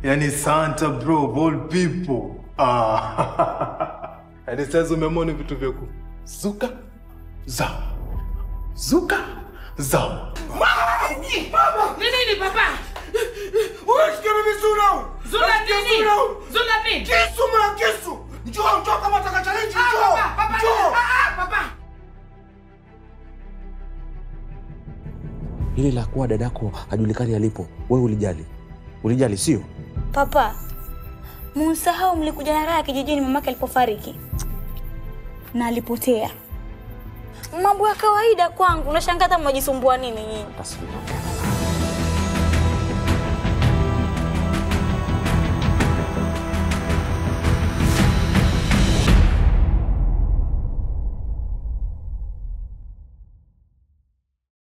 yani Santa bro of all people. Ah. Yaani sasa umeamua ni vitu vya kuzuka zao. Zuka zao. Ni nini papa? Unasikia mimi Zula? Zula Unasikia nini? Zula? Zula nini? Kisu mwana kisu. Njoo njoo kama utaka challenge Ah, njoo. papa, papa, Njoo. ah, ah, papa. Hili la kuwa dadako hajulikani alipo, wewe ulijali? Ulijali sio? Papa, musahau mlikuja na raha kijijini mamake alipofariki na alipotea. Mambo ya kawaida kwangu, nashangaa hata mnajisumbua nini nyinyi? Taswira.